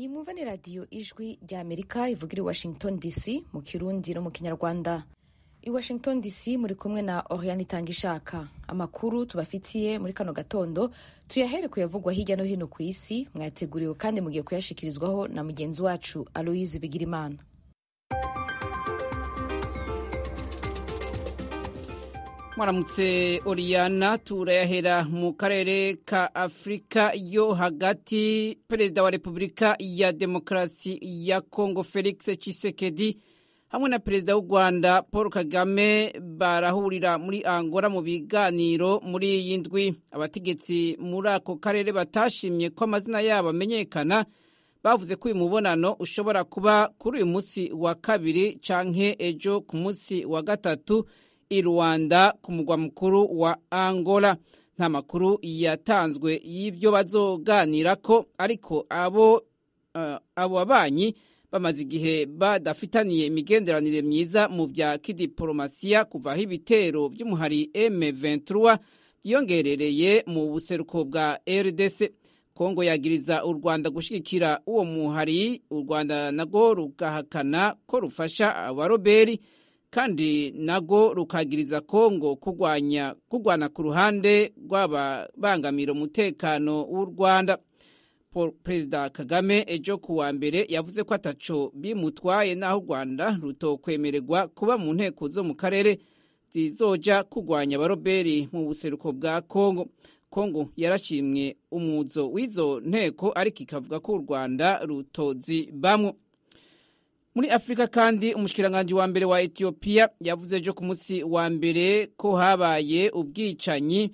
iyi mwumva ni radiyo ijwi rya amerika ivugira i washington dc mu kirundi no mu kinyarwanda i washington dc muri kumwe na oriane itanga ishaka amakuru tubafitiye muri kano gatondo tuyahere kuyavugwa hirya no hino ku isi mwayateguriwe kandi mugiye kuyashikirizwaho na mugenzi wacu aloyize bigirimana mwaramutse oriyana turayahera mu karere ka afurika yo hagati perezida wa repubulika ya demokarasi ya kongo felix tshisekedi hamwe na perezida w'u rwanda paul kagame barahurira muri angola mu biganiro muri iyi ndwi abategetsi muri ako karere batashimye ko amazina yabo amenyekana bavuze ko uyu mubonano ushobora kuba kuri uyu munsi wa kabiri canke ejo ku munsi wa gatatu i rwanda ku mugwa mukuru wa angola nta makuru yatanzwe y'ibyo bazoganirako ariko abo uh, abo babanyi bamaze igihe badafitaniye imigenderanire myiza mu bya kidiporomasiya kuva aho ibitero by'umuhari M23 byiyongerereye mu buseruko bwa RDC Kongo yagiriza u Rwanda gushigikira uwo muhari u Rwanda nago rugahakana ko rufasha abaroberi kandi nago rukagiriza Kongo kugwanya kugwana ku ruhande rw'ababangamira umutekano w'u Rwanda Perezida Kagame ejo ku wa mbere yavuze ko ataco bimutwaye naho u Rwanda rutokwemererwa kuba mu nteko zo mu karere zizoja kugwanya abaroberi mu buseruko bwa Kongo. Kongo yarashimye umuzo w'izo nteko ariko ikavuga ko u Rwanda rutozi bamwe. Muri Afrika kandi umushikiranganje wa mbere wa Ethiopia yavuze ejo ku munsi wa mbere ko habaye ubwicanyi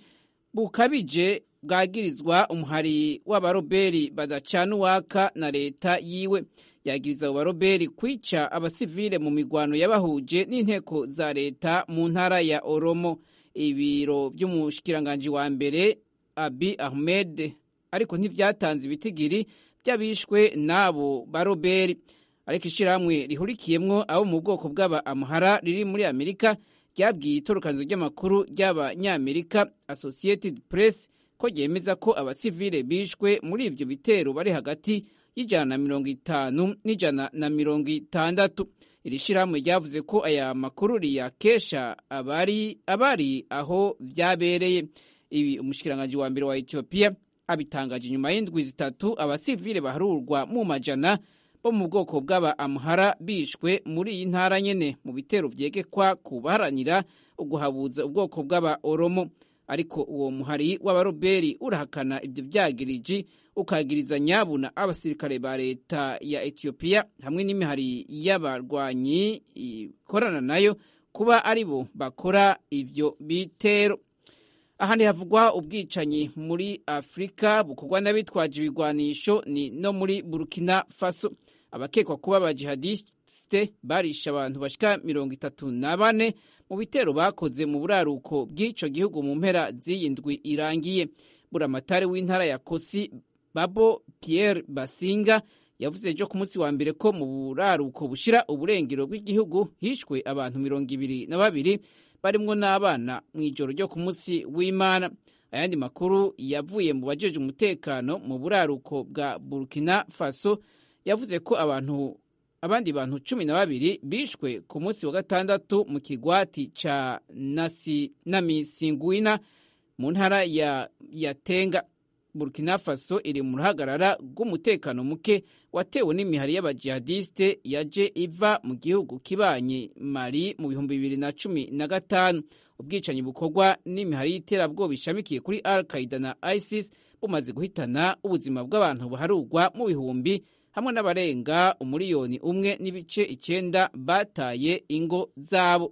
bukabije bwagirizwa umuhari w'abaroberi badacana uwaka na leta yiwe yagiriza abo baroberi kwica abasivile mu migwano yabahuje n'inteko za leta mu ntara ya Oromo ibiro vy'umushikiranganji wa mbere Abi Ahmed ariko ntivyatanze ibitigiri by'abishwe n'abo baroberi ariko ishirahamwe rihurikiyemwo abo mu bwoko bw'aba amhara riri muri Amerika ryabwiye itorokanizo ry'amakuru ry'abanyamerika Associated Press ko ryemeza ko abasivile bishwe muri ivyo bitero bari hagati y'ijana na mirongo itanu n'ijana na mirongo itandatu iri shirahamwe ryavuze ko aya makuru riyakesha abari abari aho vyabereye ibi umushikiranganji wa mbere wa Ethiopia abitangaje inyuma y'indwi zitatu abasivile baharurwa mu majana bo mu bwoko bw'aba amhara bishwe muri iyi ntara nyene mu bitero vyegekwa ku baharanira uguhabuza ubwoko bw'aba oromo ariko uwo muhari w'abaroberi urahakana ibyo vyagiriji ukagiriza nyabuna abasirikare ba leta ya Ethiopia hamwe n'imihari y'abarwanyi ikorana nayo kuba ari bo bakora ivyo bitero ahandi havugwa ubwicanyi muri Afrika bukorwa n'abitwaje ibigwanisho ni no muri Burkina Faso abakekwa kuba abajihadiste barisha abantu bashika mirongo itatu na bane mu bitero bakoze mu buraruko bw'ico gihugu mu mpera z'iyindwi irangiye buramatari w'intara ya Kosi Babo Pierre Basinga yavuze ejo ku munsi wa mbere ko mu buraruko bushira uburengero bw'igihugu hishwe abantu mirongo ibiri na babiri barimwo n'abana mu ijoro ryo ku munsi w'Imana ayandi makuru yavuye mu bajeje umutekano mu buraruko bwa Burkina Faso yavuze ko abantu abandi bantu cumi na babiri bishwe ku munsi wa gatandatu mu kigwati ca nasi namisingwina mu ntara ya yatenga burkina faso iri mu ruhagarara rw'umutekano muke watewe n'imihari y'abajihadiste yaje iva mu gihugu kibanye mali mu bihumbi bibiri na cumi na gatanu ubwicanyi bukorwa n'imihari y'iterabwoba ishamikiye kuri al qaida na isis bumaze guhitana ubuzima bw'abantu buharugwa mu bihumbi hamwe n'abarenga umuriyoni umwe n'ibice icyenda bataye ingo zabo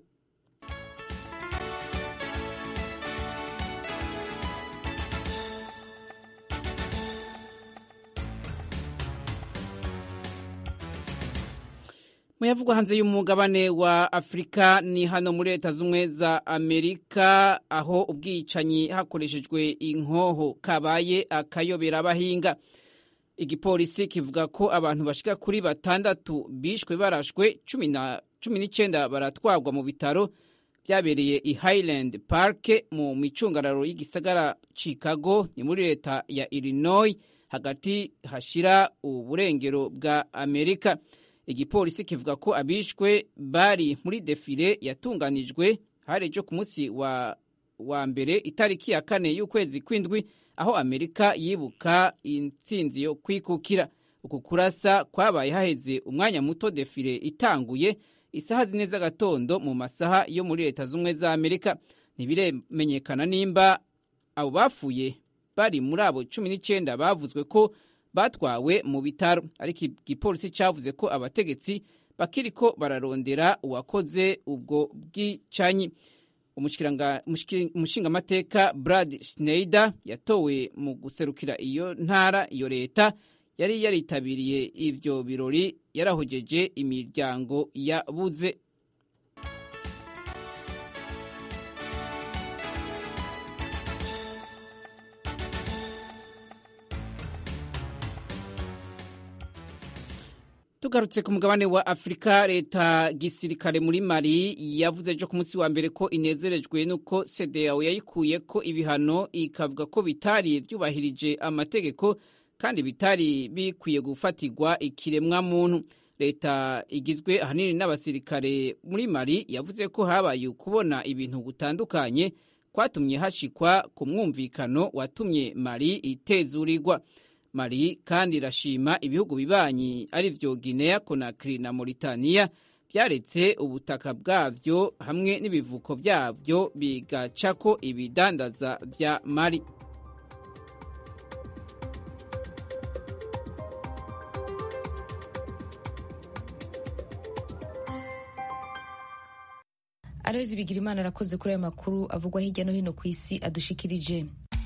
muyavugwa hanze y'umugabane wa afurika ni hano muri leta z'ubumwe za amerika aho ubwicanyi hakoreshejwe inkoho kabaye akayobera abahinga igipolisi kivuga ko abantu bashika kuri batandatu bishwe barashwe cumi n'icyenda baratwarwa mu bitaro byabereye i highland park mu micungararo y'igisagara chicago ni muri leta ya illinois hagati hashira uburengero bwa amerika igipolisi kivuga ko abishwe bari muri defile yatunganijwe hari ejo ku munsi wa, wa mbere itariki ya kane y'ukwezi kw'indwi aho amerika yibuka intsinzi yo kwikukira uku kurasa kwabaye haheze umwanya muto defile itanguye isaha zine z'agatondo mu masaha yo muri leta z'ubumwe za amerika ntibiremenyekana nimba abo bapfuye bari muri abo cumi n'icyenda bavuzwe ko batwawe mu bitaro ariko igipolisi cyavuze ko abategetsi bakiriko bararondera uwakoze ubwo bwicanyi umushingamateka brad schneider yatowe mu guserukira iyo ntara iyo leta yari yaritabiriye ivyo birori yarahogeje imiryango yabuze tugarutse ku mugabane wa afurika leta gisirikare muri mali yavuze ejo ku munsi wa mbere ko inezerejwe n'uko cdao yayikuye ko ibihano ikavuga ko bitari byubahirije amategeko kandi bitari bikwiye gufatirwa ikiremwa muntu leta igizwe ahanini n'abasirikare muri mali yavuze ko habaye kubona ibintu gutandukanye kwatumye hashikwa ku mwumvikano watumye mali itezurirwa mali kandi irashima ibihugu bibanyi ari vyo guinea conakry na mauritania vyaretse ubutaka bwavyo hamwe n'ibivuko vyavyo bigacako ibidandaza vya mali arozi bigira imana arakoze kuri ayo makuru avugwa hirya no hino ku isi adushikirije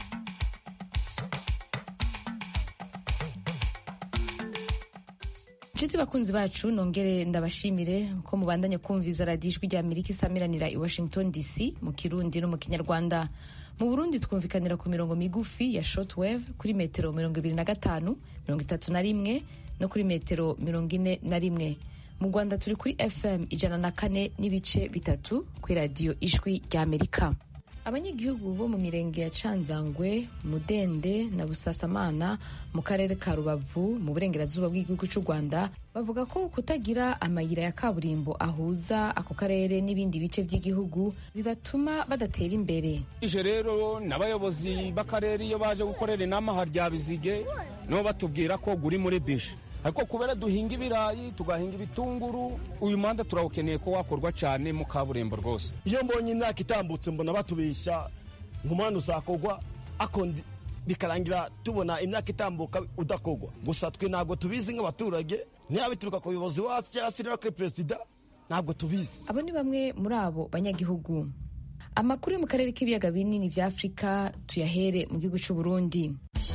inshuti bakunzi bacu nongere ndabashimire ko mubandanya kumviza radiyo ijwi rya amerika isamiranira i washington dc mu kirundi no mu kinyarwanda mu burundi twumvikanira ku mirongo migufi ya shortwave kuri metero mirongo ibiri na gatanu mirongo itatu na rimwe no kuri metero mirongo ine na rimwe mu rwanda turi kuri fm ijana na kane n'ibice bitatu kuri radiyo ijwi rya amerika abanyagihugu bo mu mirenge ya canzangwe mudende na busasamana mu karere ka rubavu mu burengerazuba bw'igihugu cy'u rwanda bavuga ko kutagira amayira ya kaburimbo ahuza ako karere n'ibindi bice by'igihugu bibatuma badatera imbere ije rero n'abayobozi b'akarere iyo baje gukorera inama harya bizige nibo batubwira ko guri muri bije ariko kubera duhinga ibirayi tugahinga ibitunguru uyu muhanda turawukeneye ko wakorwa cyane mu kaburimbo rwose iyo mbonye imyaka itambutse mbona batubeshya ngo umuhanda uzakorwa bikarangira tubona imyaka itambuka udakorwa gusa twe ntabwo tubizi nk'abaturage niba bituruka ku buyobozi wacu cyangwa se kuri perezida ntabwo tubizi abo ni bamwe muri abo banyagihugu amakuru yo mu karere k'ibiyaga binini bya afurika tuyahere mu gihugu cy'u burundi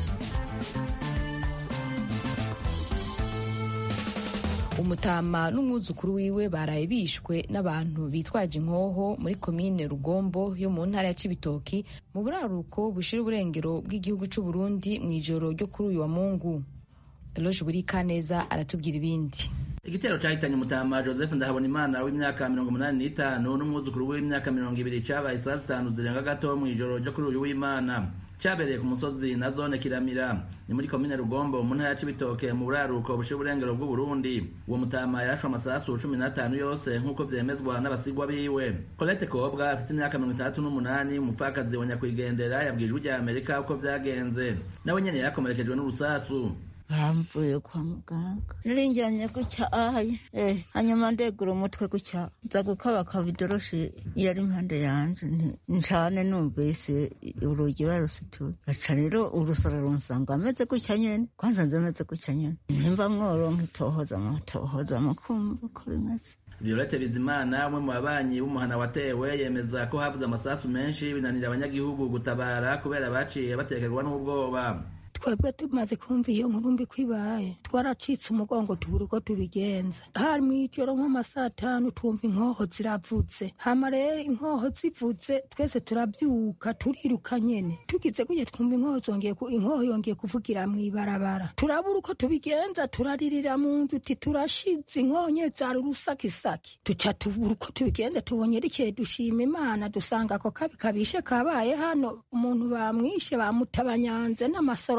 umutama n'umwuzukuru wiwe baraye bishwe n'abantu bitwaje inkoho muri komine rugombo yo mu ntara ya cibitoki mu buraruko bushira uburengero bw'igihugu cy'u Burundi mu ijoro ryo kuri uyu wa mungu eloge burikaneza aratubwira ibindi igitero cahitanye umutama joseph ndahabonimana w'imyaka mirongo umunani n'itanu n'umwuzukuru w'imyaka mirongo ibiri cabaye saa zitanu zirenga gato mu ijoro ryo kuri uyu w'imana cyabereye ku musozi na zone kiramira ni muri komine rugombo mu ntara ya cibitoke mu buraruko bushira uburengero bw'uburundi uwo mutama yarashwe amasasu cumi n'atanu yose nk'uko vyemezwa n'abasigwa biwe colette kobwa afite imyaka mirongo itandatu n'umunani umupfakazi wa nyakwigendera yabwiye ijwi rya amerika uko vyagenze nawe nyene yarakomerekejwe n'urusasu bamvuye kwa muganga narinjyanye gucyaye eh hanyuma ndegura umutwe gucya nza gukabaka bidoroshi yari impande yanje ncane numvise urugi barusituye aca rero urusoro runsanga ameze gutya nyene kwanza nze ameze gutya nyene nimba mworonka itohoza mutohoza mukumva uko bimeze Violette Bizimana umwe mu babanyi b'umuhana watewe yemeza ko havuze amasasu menshi binanira abanyagihugu gutabara kubera baciye batekerwa n'ubwoba twebwe tumaze kumva iyo nkuru mbi ko ibaye twaracitse umugongo tubura uko tubigenza hari mw'ijoro nko masaa atanu twumva inkoho ziravutse hama rero inkoho zivuze twese turabyuka turiruka nyene tugize gutya twumva inkoho zongeye inkoho yongeye kuvugira mw'ibarabara turabura uko tubigenza turaririra mu nzu uti turashize inkoho nye zari urusakisaki duca tubura uko tubigenza tubonye rikeye dushima imana dusanga ako kabi kabishe kabaye hano umuntu bamwishe bamutabanyanze n'amasoro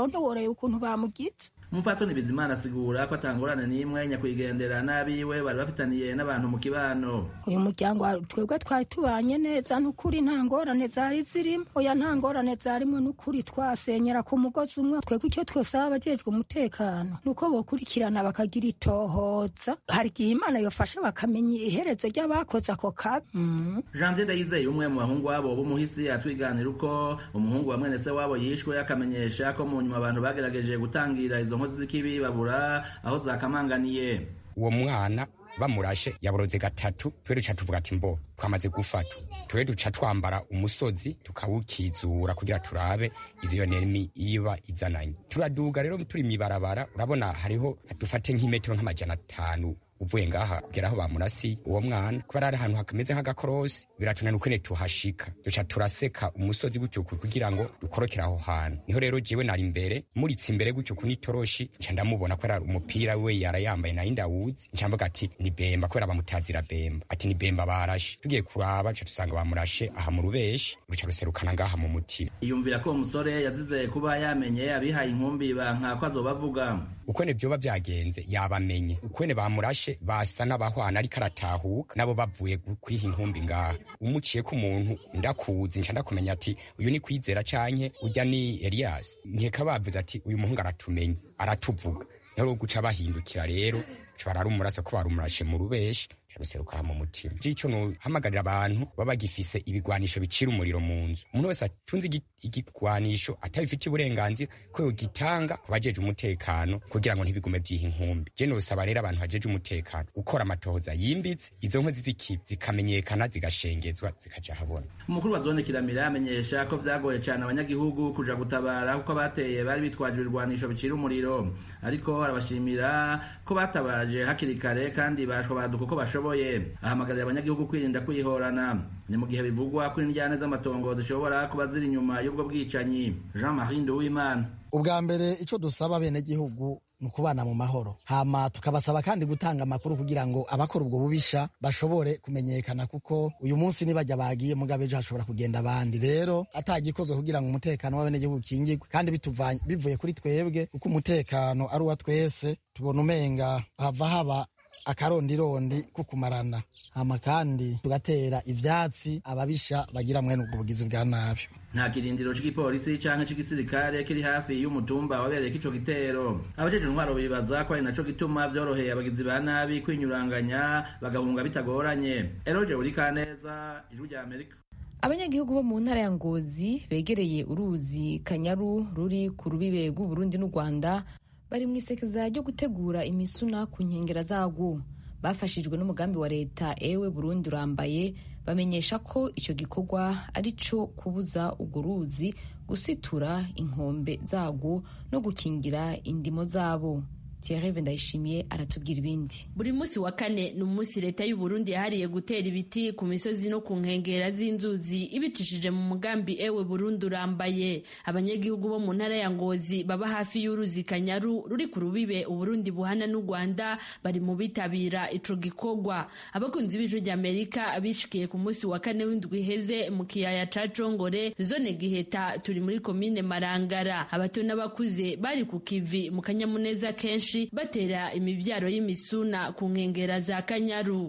aho ntiworeye ukuntu bamugize umupfasoni bizimana asigura ko atangorane n'imwe nyakwigendera n'abiwe bari bafitaniye n'abantu mu kibano uyu muryango wa- twebwe twari tubanye neza n'ukuri nta ngorane zari zirimo oya nta ngorane zarimo n'ukuri twasenyera ku mugozi umwe twebwe icyo twosaba abajejwe umutekano ni uko bokurikirana bakagira itohoza hari igihe imana yofasha bakamenya iherezo ry'abakoze ako kabi Mm. janvier ndayizeye umwe mu bahungu wabo b'umuhisi atwiganira uko umuhungu wa mwene se wabo yishwe akamenyesha ko mu nyuma abantu bagerageje gutangira izo nkozi z'ikibi babura aho zakamanganiye uwo mwana bamurashe yaboroze gatatu twe duca tuvuga ati mbo twamaze gufatwa twe duca twambara umusozi tukawukizura kugira turabe izo nemi iba izananye turaduga rero turi mibarabara urabona hariho dufate nk'imetero nk'amajana atanu uvuye ngaha kugera aho bamurasi uwo mwana kubera ari ahantu hakameze nk'agakorosi biratunana ukene tuhashika duca turaseka umusozi gutyo kugira ngo dukorokere aho hantu niho rero jewe nari imbere muritse imbere gutyo ku n'itoroshi nca ndamubona kubera umupira we yarayambaye nayo ndawuzi nca mvuga ati ni bemba kubera bamutazira bemba ati ni bemba barashe tugiye kuraba duca dusanga bamurashe aha mu rubeshi ruca ruserukana ngaha mu mutima iyumvira ko uwo musore yazize kuba yamenye abihaye inkumbi banka ko azobavuga ukwene vyoba vyagenze yabamenye ukwene bamurashe basa n'abahwana ariko aratahuka nabo bavuye gu- kwiha inkumbi ngaha umuciye ko umuntu ndakuzi nca ndakumenya ati uyu ni kwizera canke urya ni eliyasi nkeka bavuze ati uyu muhungu aratumenye aratuvuga niho guca bahindukira rero ca bararumurasa ko barumurashe mu rubeshi ca ruseruka mu mutima jico nohamagarira abantu baba bagifise ibigwanisho bicira umuriro mu nzu umuntu wese atunze igi- igigwanisho atabifitiye uburenganzira ko yogitanga ku bajeje umutekano kugira ngo ntibigume vyiha inkumbi je nosaba rero abantu bajeje umutekano gukora amatohoza yimbitse izo nkozi z'ikibi zikamenyekana zigashengezwa zikaja habona umukuru wa zone kiramira amenyesha ko vyagoye cane abanyagihugu kuja gutabara kuko abateye bari bitwaje ibirwanisho bicira umuriro ariko arabashimira ko batabaje hakiri kare kandi bashwa baduka uko bashoboye ahamagarira abanyagihugu kwirinda kwihorana ni mu gihe bivugwa ko indyane z'amatongo zishobora kuba ziri inyuma y'ubwo bwicanyi jean marie nduwimana ubwa mbere icyo dusaba abenegihugu ni ukubana mu mahoro hama tukabasaba kandi gutanga amakuru kugira ngo abakora ubwo bubisha bashobore kumenyekana kuko uyu munsi nibajya bagiye mugabe ejo hashobora kugenda abandi rero atagikozwe kugira ngo umutekano w'abenegihugu ukingirwe kandi bituvanye- bivuye kuri twebwe kuko umutekano ari uwa twese tubona umenga hava haba akarondirondi ko kumarana hama kandi tugatera ivyatsi ababisha bagira mwene ubwo bugizi bwa nabi nta kirindiro c'igipolisi canke c'igisirikare kiri hafi y'umutumba wabereyeko ico gitero abajejwe intwaro bibaza ko ari naco gituma vyoroheye abagizi ba nabi kwinyuranganya bagahunga bitagoranye eroje urikaneza ijwi rya amerika abanyagihugu bo mu ntara ya ngozi begereye uruzi kanyaru ruri ku rubibe rw'uburundi n'u rwanda bari mu isekeza ryo gutegura imisuna ku nkengera zarwo bafashijwe n'umugambi wa leta ewe burundi urambaye bamenyesha ko icyo gikorwa ari cyo kubuza urwo ruzi gusitura inkombe zarwo no gukingira indimo zabo Thierry Ndayishimiye aratubwira ibindi buri munsi wa kane ni umunsi leta y'u Burundi yahariye gutera ibiti ku misozi no ku nkengera z'inzuzi ibicishije mu mugambi ewe Burundi urambaye abanyagihugu bo mu ntara ya Ngozi baba hafi y'uruzi Kanyaru ruri ku rubibe Uburundi buhana n'u Rwanda bari mu bitabira ico gikorwa abakunzi b'ijwi rya Amerika bishikiye ku munsi wa kane w'indwi iheze mu kiyaya ca Congore zone Giheta turi muri komine Marangara abato n'abakuze bari ku kivi mu kanyamuneza kenshi batera imibyaro y'imisuna ku nkengera za Kanyaru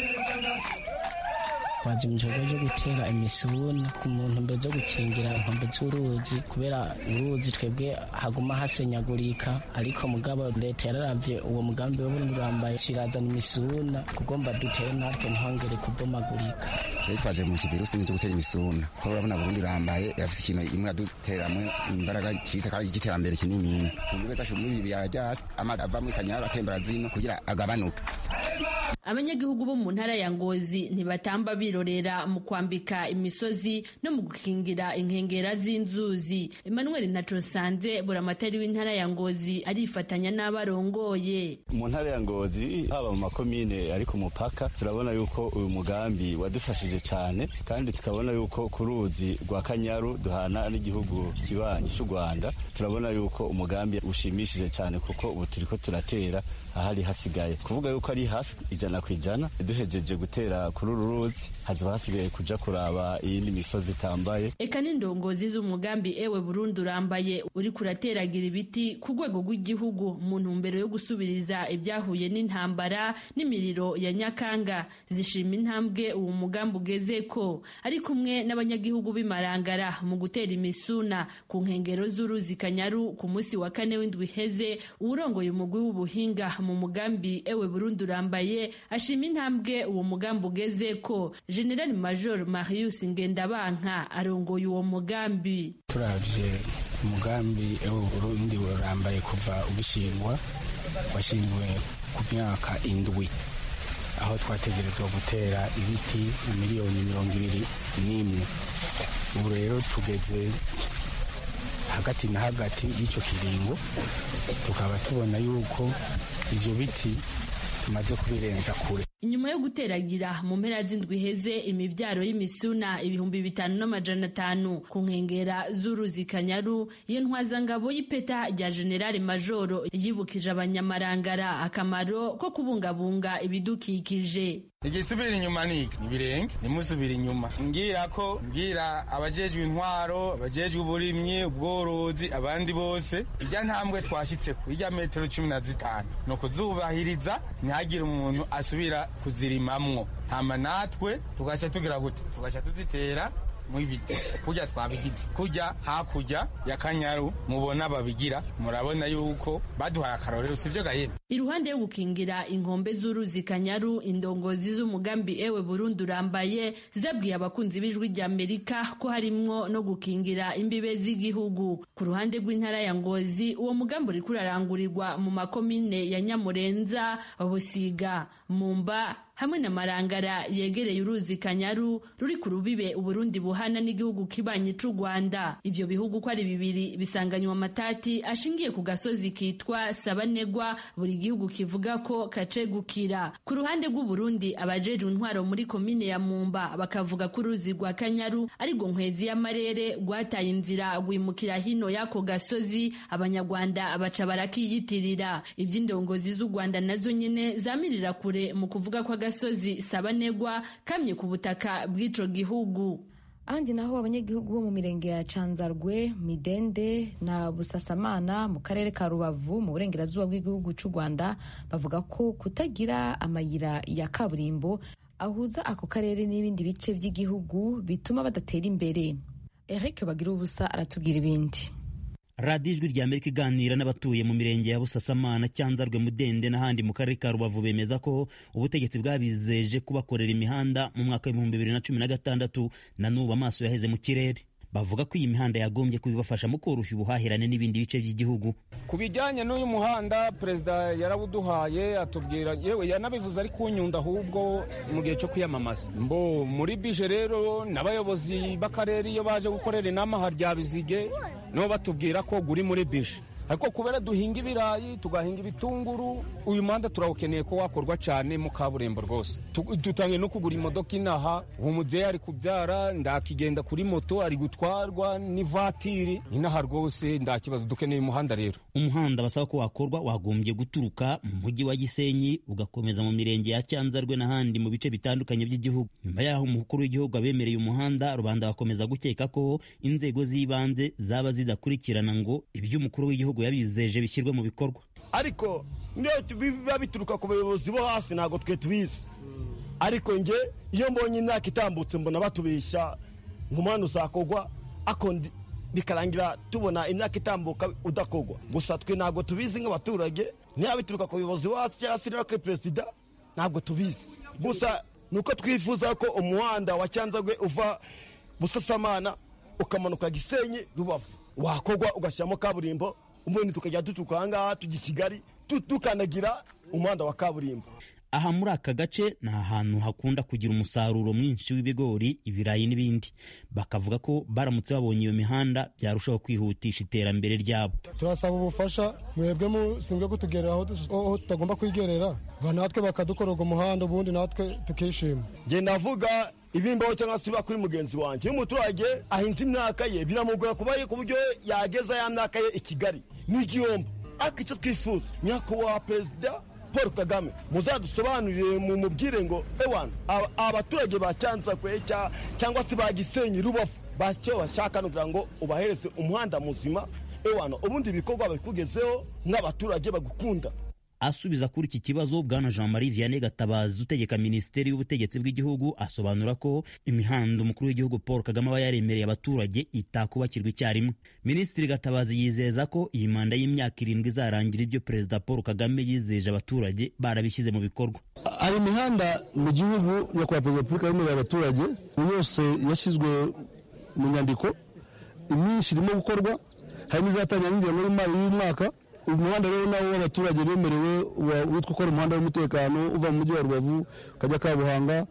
twaje mu gikorwa cyo gutera imisuna ku muntu mbere zo gukingira inkombe z'uruzi kubera uruzi twebwe haguma hasenyagurika ariko mugabo leta yararavye uwo mugambi w'uburundi urambaye kirazana imisuna kugomba dutere natwe ntihongere kubomagurika twari twaje mu kivirusi cyo gutera imisuna kuko urabona burundi irambaye irafite ikintu imwe aduteramwe imbaraga kiza kandi igiterambere kinini kumbe zacu muri ibi biyaya byacu amazi ava muri kanyaru atembera zino kugira agabanuke abanyagihugu bo mu ntara ya ngozi ntibatamba birorera mu kwambika imisozi no mu gukingira inkengera z'inzuzi emmanuel ntacosanze buramatari w'intara ya ngozi arifatanya n'abarongoye mu ntara ya ngozi haba mu makomine ari ku mupaka turabona yuko uyu mugambi wadufashije cyane kandi tukabona yuko ku ruzi rwa kanyaru duhana n'igihugu kibanyi cy'u rwanda turabona yuko umugambi ushimishije cyane kuko ubu turiko turatera ahari hasigaye kuvuga yuko ari hafi ijana ku ijana duhejeje gutera kuri uru ruzi hazaba hasigaye kuja kuraba iyindi misozi itambaye eka n'indongozi z'umugambi ewe Burundi urambaye uri kurateragira ibiti ku rwego rw'igihugu mu ntumbero yo gusubiriza ibyahuye n'intambara n'imiriro ya Nyakanga zishima intambwe uwo mugambi ugeze ko ari kumwe n'abanyagihugu b'imarangara mu gutera imisuna ku nkengero z'uruzi Kanyaru ku munsi wa kane w'indwi iheze uwurongoye umugwi w'ubuhinga mu mugambi ewe Burundi urambaye ashima intambwe uwo mugambi ugeze ko General Major Marius Ngendabanka arongoye uwo mugambi turavye umugambi ewe Burundi urambaye kuva ugishingwa washinzwe ku myaka indwi aho twategerezwa gutera ibiti miliyoni mirongo ibiri n'imwe ubu rero tugeze hagati na hagati y'icyo kiringo tukaba tubona yuko ibyo biti tumaze kubirenza kure inyuma yo guteragira mu mpera z'indwi iheze imibyaro y'imisuna ibihumbi bitanu n'amajana atanu ku nkengera z'uruzi kanyaru iyo ntwazangabo y'ipeta rya generale majoro yibukije abanyamarangara akamaro ko kubungabunga ibidukikije igisubira inyuma niki nibirenge nimusubira inyuma mbwira ko mbwira abajejwe intwaro abajejwe uburimyi ubworozi abandi bose irya ntambwe twashitseko irya metero cumi na zitanu ni ukuzubahiriza ntihagire umuntu asubira kuzirimamwo hama natwe tugasha tugira gute tugasha tuzitera mw'ibiti kurya twabigize kurya hakurya ya kanyaru mubona babigira murabona yuko baduhaye akarorero sivyo gahera iruhande yo gukingira inkombe z'uruzi kanyaru indongozi z'umugambi ewe Burundi urambaye zabwiye abakunzi b'ijwi rya Amerika ko harimwo no gukingira imbibe z'igihugu ku ruhande rw'intara ya Ngozi uwo mugambi uri kurarangurirwa mu makomine ya Nyamurenza Busiga Mumba hamwe na Marangara yegereye uruzi Kanyaru ruri ku rubibe Uburundi buhana n'igihugu kibanyi c'u Rwanda ivyo bihugu ko ari bibiri bisanganywa amatati ashingiye ku gasozi kitwa Sabanegwa buri gihugu kivuga ko kacegukira ku ruhande rw'u Burundi abajejwe intwaro muri komine ya Mumba bakavuga ko uruzi rwa Kanyaru ari go nkwezi y'amarere rwataye inzira rwimukira hino y'ako gasozi abanyarwanda baca barakiyitirira ivy'indongozi z'u Rwanda nazo nyene zamirira kure mu kuvuga ko agasozi sabanegwa kamye ku butaka bw'ico gihugu ahandi naho abanyagihugu bo mu mirenge ya canzarwe midende na busasamana mu karere ka rubavu mu burengerazuba bw'igihugu cy'u rwanda bavuga ko kutagira amayira ya kaburimbo ahuza ako karere n'ibindi bice by'igihugu bituma badatera imbere eric bagira ubusa aratubwira ibindi radiyo ijwi rya amerika iganira n'abatuye mu mirenge ya busasamana cyanzarwe mudende n'ahandi mu karere ka rubavu bemeza ko ubutegetsi bwabizeje kubakorera imihanda mu mwaka w'ibihumbi bibiri na cumi na gatandatu na n'ubu amaso yaheze mu kirere bavuga ko iyi mihanda yagombye kubibafasha mu koroshya ubuhahirane n'ibindi bice by'igihugu ku bijyanye n'uyu muhanda perezida yarawuduhaye atubwira yewe yanabivuze ari kunyunda ahubwo mu gihe cyo kwiyamamaza mbo muri bije rero n'abayobozi b'akarere iyo baje gukorera inama harya bizige nibo batubwira ko guri muri bije ariko kubera duhinga ibirayi tugahinga ibitunguru uyu muhanda turawukeneye ko wakorwa cyane mu kaburimbo rwose dutangiye no kugura imodoka inaha uwo mubyeyi ari kubyara ndakigenda kuri moto ari gutwarwa n'ivatiri inaha rwose ndakibazo dukeneye umuhanda rero umuhanda basaba ko wakorwa wagombye guturuka mu mujyi wa gisenyi ugakomeza mu mirenge ya cyanzarwe n'ahandi mu bice bitandukanye by'igihugu nyuma y'aho umukuru w'igihugu abemereye umuhanda rubanda bakomeza gukeka ko inzego z'ibanze zaba zidakurikirana ngo iby'umukuru w'igihugu yabizeje bishyirwe mu bikorwa ariko niyo biba bituruka ku bayobozi bo hasi ntabwo twe tubizi ariko nge iyo mbonye imyaka itambutse mbona batubeshya nk'umwana uzakogwa bikarangira tubona imyaka itambuka udakogwa gusa twe ntabwo tubizi nk'abaturage niba bituruka ku bayobozi bo hasi cyangwa se no kuri perezida ntabwo tubizi gusa ni uko twifuza ko umuhanda wa cyanzagwe uva busasamana ukamanuka gisenyi rubavu wakogwa ugashyiramo kaburimbo ubundi tukajya duturuka aha ngaha tujya i kigali dukandagira umuhanda wa kaburimbo aha muri aka gace ni ahantu hakunda kugira umusaruro mwinshi w'ibigori ibirayi n'ibindi bakavuga ko baramutse babonye iyo mihanda byarushaho kwihutisha iterambere ryabo turasaba ubufasha mwebwe mushinzwe kutugerera aho tutagomba kwigerera natwe bakadukorera umuhanda ubundi natwe tukishima ngenda avuga ibimbaho cyangwa se biba kuri mugenzi wanjye iyo umuturage ahinze imyaka ye biramugora kuba ku buryo yageza ya myaka ye i kigali n'igihombo ariko icyo twifuza nyakubahwa perezida paul kagame muzadusobanurire mu mubwire ngo ewana abaturage ba cyanzakwe cyangwa se ba gisenyi rubavu basicyo bashaka kugira ngo ubahereze umuhanda muzima ewana ubundi ibikorwa babikugezeho nk'abaturage bagukunda asubiza kuri iki kibazo bwana jean marie vianney gatabazi utegeka minisiteri y'ubutegetsi bw'igihugu asobanura ko imihanda umukuru w'igihugu paul kagame aba yaremereye abaturage itakubakirwa icyarimwe minisitiri gatabazi yizeza ko iyi manda y'imyaka irindwi izarangira ibyo perezida paul kagame yizeje abaturage barabishyize mu bikorwa hari imihanda mu gihugu nyakubahwa perezida wa repubulika yemerera abaturage yose yashyizwe mu nyandiko imyinshi irimo gukorwa hari n'izatangira n'ingengo y'imari y'umwaka umuhanda rero nawo w'abaturage bemerewe witwa ukora umuhanda w'umutekano uva mu mujyi wa rubavu ukajya kabuhanga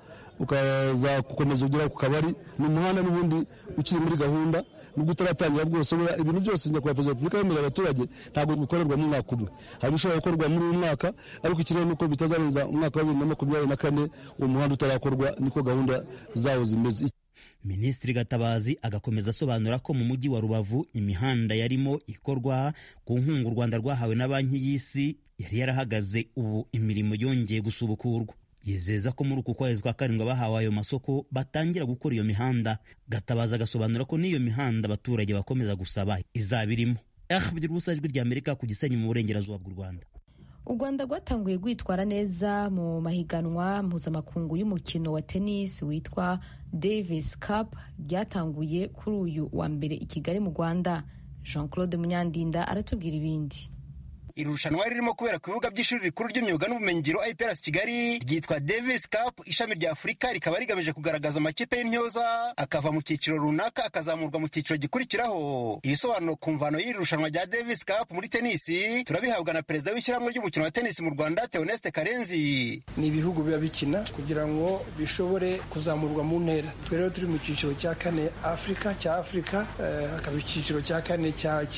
ukaza gukomeza ugera ku kabari ni umuhanda n'ubundi ukiri muri gahunda nubwo utaratangira bwose ibintu byose nyakubahwa perezida wa repubulika yemerera abaturage ntabwo bikorerwa mu mwaka umwe hari ibishobora gukorwa muri uyu mwaka ariko ikirere ni uko bitazarenza umwaka wa bibiri na makumyabiri na kane uwo muhanda utarakorwa niko gahunda zawo zimeze minisitiri gatabazi agakomeza asobanura ko mu mujyi wa rubavu imihanda yarimo ikorwa ku nkunga u rwanda rwahawe na banki y'isi yari yarahagaze ubu imirimo yongeye gusubukurwa yizeza ko muri uku kwezi kwa karindwi abahawe ayo masoko batangira gukora iyo mihanda gatabazi agasobanura ko n'iyo mihanda abaturage bakomeza gusaba izaba irimo bigira ubusa ijwi rya amerika ku gisenyi mu burengerazuba bw'u rwanda u rwanda rwatanguye rwitwara neza mu mahiganwa mpuzamakungu y'umukino wa tennis witwa davis cup ryatanguye kuri uyu wa mbere i kigali mu rwanda jean claude munyandinda aratubwira ibindi iri rushanwa ririmo kubera ku bibuga by'ishuri rikuru ry'imyuga n'ubumenyingiro IPRS Kigali ryitwa Davis Cup ishami rya Afurika rikaba rigamije kugaragaza amakipe y'intyoza akava mu cyiciro runaka akazamurwa mu cyiciro gikurikiraho ibisobanuro ku mvano y'iri rushanwa rya Davis Cup muri tenisi turabihabwa na perezida w'ishyirahamwe ry'umukino wa tenisi mu Rwanda Theoneste Karenzi ni ibihugu biba bikina kugira ngo bishobore kuzamurwa mu ntera twe rero turi mu cyiciro cya kane Afurika cya Afurika hakaba uh, icyiciro cya kane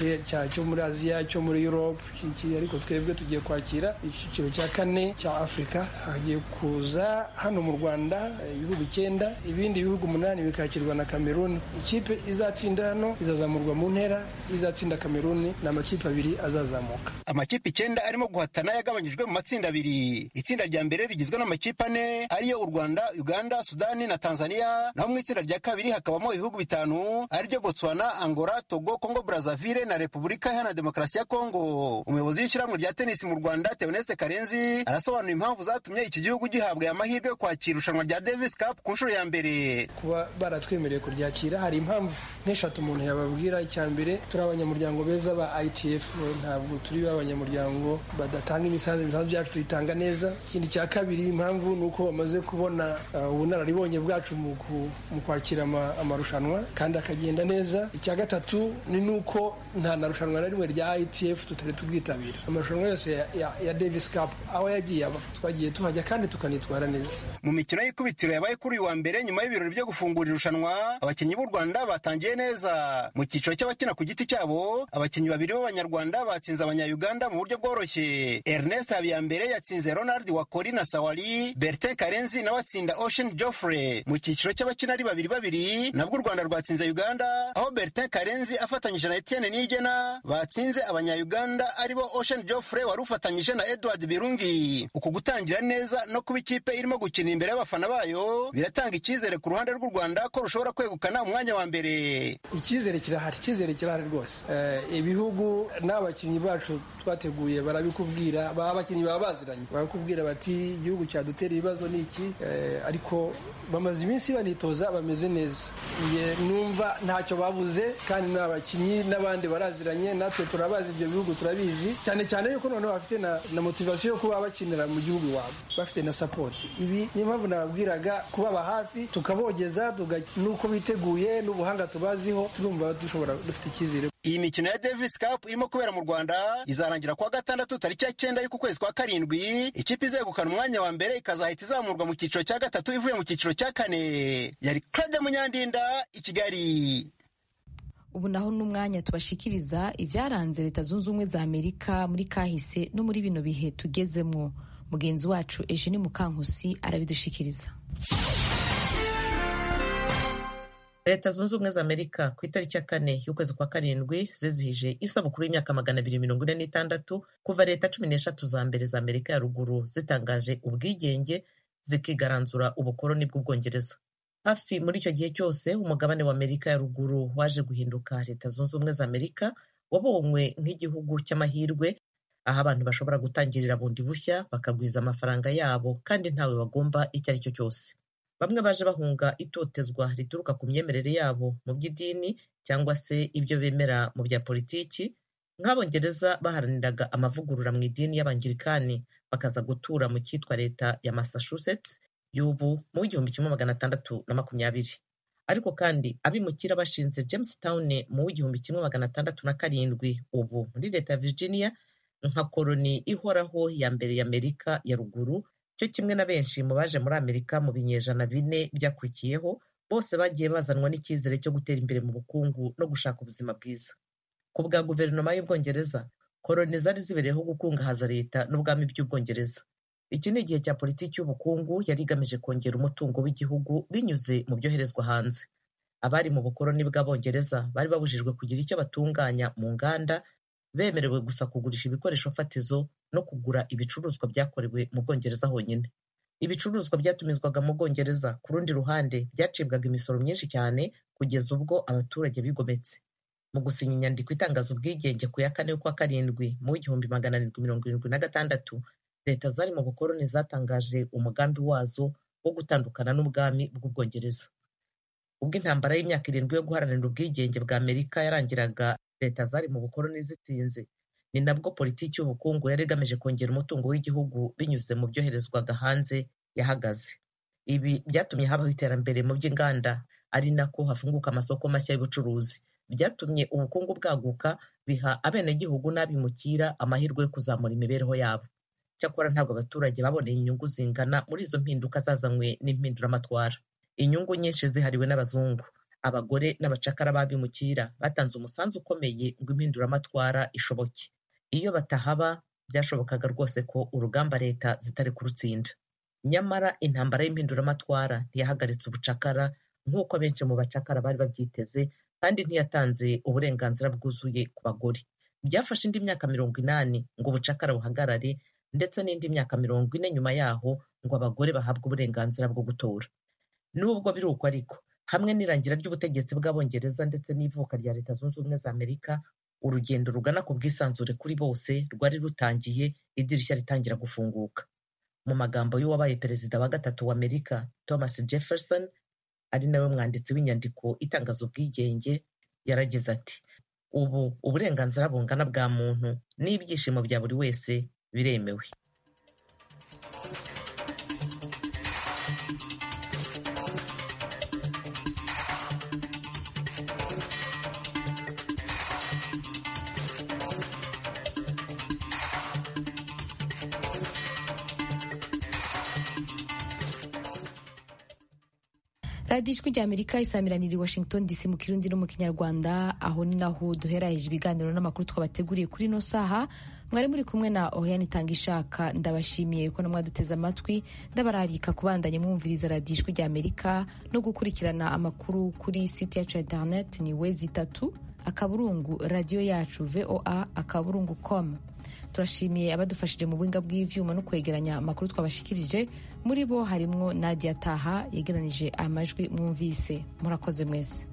cyo muri Aziya cyo muri Europe ariko twebwe tugiye kwakira icyiciro cya kane cya afurika hagiye kuza hano mu rwanda ibihugu icyenda ibindi bihugu umunani bikakirwa na kameruni ikipe izatsinda hano izazamurwa mu ntera izatsinda kameruni ni amakipe abiri azazamuka amakipe icyenda arimo guhatana yagabanyijwe mu matsinda abiri itsinda rya mbere rigizwe n'amakipe ane ariyo u rwanda uganda sudani na tanzania naho mu itsinda rya kabiri hakabamo ibihugu bitanu ariryo botswana angola togo congo brazaville na repubulika iharanira demokarasi ya kongo umuyobozi w'ishyirahamwe rya tenisi mu rwanda Theoneste Karenzi arasobanura impamvu zatumye iki gihugu gihabwa aya mahirwe yo kwakira irushanwa rya Davis Cup ku nshuro ya mbere kuba baratwemereye kuryakira hari impamvu nk'eshatu umuntu yababwira icya mbere turi abanyamuryango beza ba ITF ntabwo turi abanyamuryango badatanga imisanzu imisanzu byacu tuyitanga neza ikindi cya kabiri impamvu ni uko bamaze kubona ubunararibonye bwacu mu kwakira amarushanwa kandi akagenda neza icya gatatu ni nuko nta na rushanwa na rimwe rya ITF tutari tubwitabira amarushanwa yose ya, ya, ya Davis Cup aho yagiye aba twagiye tuhajya kandi tukanitwara neza mu mikino y'ikubitiro yabaye kuri uyu wa mbere nyuma y'ibirori byo gufungura irushanwa abakinnyi b'u Rwanda batangiye neza mu cyiciro cy'abakina ku giti cyabo abakinnyi babiri b'abanyarwanda batsinze abanyayuganda mu buryo bworoshye Ernest Habiyambere yatsinze Ronald Wakori na Sawali Bertin Karenzi nawe atsinda Ocean Geoffrey mu cyiciro cy'abakina ari babiri babiri nabwo u Rwanda rwatsinze Uganda aho Bertin Karenzi afatanyije na Etienne Niyigena batsinze abanyayuganda aribo Ocean Geoffrey wari ufatanyije na Edward Birungi uku gutangira neza no kuba ikipe irimo gukina imbere y'abafana bayo biratanga icyizere ku ruhande rw'u Rwanda ko rushobora kwegukana umwanya wa mbere icyizere kirahari icyizere kirahari rwose ibihugu n'abakinnyi bacu twateguye barabikubwira abakinnyi baba baziranye barakubwira bati igihugu cyadutera ibibazo ni iki ariko bamaze iminsi banitoza bameze neza numva ntacyo babuze kandi n'abakinnyi n'abandi baraziranye natwe turabazi ibyo bihugu turabizi cyane cyane yuko noneho bafite na, na motivasiyo yo kuba bakinira mu gihugu iwabo bafite na sapoti ibi niyo mpamvu nababwiraga kubaba hafi tukabogeza nuko biteguye n'ubuhanga tubaziho turumva dushobora dufite icyizere iyi mikino ya Davis Cup irimo kubera mu Rwanda izarangira kuwa gatandatu tariki ya cyenda y'uku kwezi kwa karindwi ikipe izegukana umwanya wa mbere ikazahita izamurwa mu cyiciro cya gatatu ivuye mu cyiciro cya kane yari Claude Munyandinda i Kigali ubu naho n'umwanya tubashikiriza ibyaranze leta zunze ubumwe za amerika muri kahise no muri bino bihe tugezemwo mugenzi wacu Eugene Mukankusi arabidushikiriza leta zunze ubumwe za amerika ku itariki ya kane y'ukwezi kwa karindwi zizihije isabukuru y'imyaka magana abiri mirongo ine n'itandatu kuva leta cumi n'eshatu za mbere za amerika ya ruguru zitangaje ubwigenge zikigaranzura ubukoloni bw'ubwongereza hafi muri icyo gihe cyose umugabane wa amerika ya ruguru waje guhinduka leta zunze ubumwe za amerika wabonywe nk'igihugu cy'amahirwe aho abantu bashobora gutangirira bundi bushya bakagwiza amafaranga yabo kandi ntawe bagomba icyo ari cyo cyose bamwe baje bahunga itotezwa rituruka ku myemerere yabo mu by'idini cyangwa se ibyo bemera mu bya politiki nk'abongereza baharaniraga amavugurura mu idini y'abangirikani bakaza gutura mu cyitwa leta ya massachusetts y'ubu mu w'igihumbi kimwe magana atandatu na makumyabiri ariko kandi abimukira bashinze jamestown mu w'igihumbi kimwe magana atandatu na karindwi ubu muri leta ya virginia nka koloni ihoraho ya mbere ya amerika ya ruguru cyo kimwe na benshi mu baje muri amerika mu binyejana bine byakurikiyeho bose bagiye bazanwa n'icyizere cyo gutera imbere mu bukungu no gushaka ubuzima bwiza ku bwa guverinoma y'ubwongereza koloni zari zibereyeho gukungahaza leta n'ubwami by'ubwongereza iki ni igihe cya politiki y'ubukungu yari igamije kongera umutungo w'igihugu binyuze mu byoherezwa hanze abari mu bukoloni bw'abongereza bari babujijwe kugira icyo batunganya mu nganda bemerewe gusa kugurisha ibikoresho fatizo no kugura ibicuruzwa byakorewe mu bwongereza honyine ibicuruzwa byatumizwaga mu bwongereza ku rundi ruhande byacibwaga imisoro myinshi cyane kugeza ubwo abaturage bigometse mu gusinya inyandiko itangaza ubwigenge ku ya kane y'ukwa karindwi mu w'igihumbi magana arindwi mirongo irindwi na gatandatu leta zari mu bukoloni zatangaje umugambi wazo wo gutandukana n'ubwami bw'ubwongereza ubwo intambara y'imyaka irindwi yo guharanira ubwigenge bwa amerika yarangiraga leta zari mu bukoloni zitsinze ni nabwo politiki y'ubukungu yari igamije kongera umutungo w'igihugu binyuze mu byoherezwaga hanze yahagaze ibi byatumye habaho iterambere mu by'inganda ari nako hafunguka amasoko mashya y'ubucuruzi byatumye ubukungu bwaguka biha abenegihugu n'abimukira amahirwe yo kuzamura imibereho yabo cyakora ntabwo abaturage baboneye inyungu zingana muri izo mpinduka zazanywe n'impinduramatwara inyungu nyinshi zihariwe n'abazungu abagore n'abacakara b'abimukira batanze umusanzu ukomeye ngo impinduramatwara ishoboke iyo batahaba byashobokaga rwose ko urugamba leta zitari kurutsinda nyamara intambara y'impinduramatwara ntiyahagaritse ubucakara nk'uko benshi mu bacakara bari babyiteze kandi ntiyatanze uburenganzira bwuzuye ku bagore byafashe indi myaka mirongo inani ngo ubucakara buhagarare ndetse n'indi myaka mirongo ine nyuma yaho ngo abagore bahabwe uburenganzira bwo gutora nubwo biri uko ariko hamwe n'irangira ry'ubutegetsi bw'abongereza ndetse n'ivuka rya leta zunze ubumwe za amerika urugendo rugana ku bwisanzure kuri bose rwari rutangiye idirishya ritangira gufunguka mu magambo y'uwabaye perezida wa gatatu wa amerika thomas jefferson ari nawe mwanditsi w'inyandiko itangaza ubwigenge yaragize ati ubu uburenganzira bungana bwa muntu n'ibyishimo bya buri wese biremewe radiyo ijwi rya amerika isamiranira i washington dc mu kirundi no mu kinyarwanda aho ni naho duheraheje ibiganiro n'amakuru twabateguriye kuri ino saha mwari muri kumwe na oriane itanga ishaka ndabashimiye ko namwaduteze amatwi ndabararika kubandanya mwumviriza radiyo ijwi rya amerika no gukurikirana amakuru kuri site yacu ya internet ni wezi itatu akaburungu radiyo yacu voa akaburungu com turashimiye abadufashije mu buhinga bw'ivyuma no kwegeranya amakuru twabashikirije muri bo harimwo nadia taha yegeranije amajwi mwumvise murakoze mwese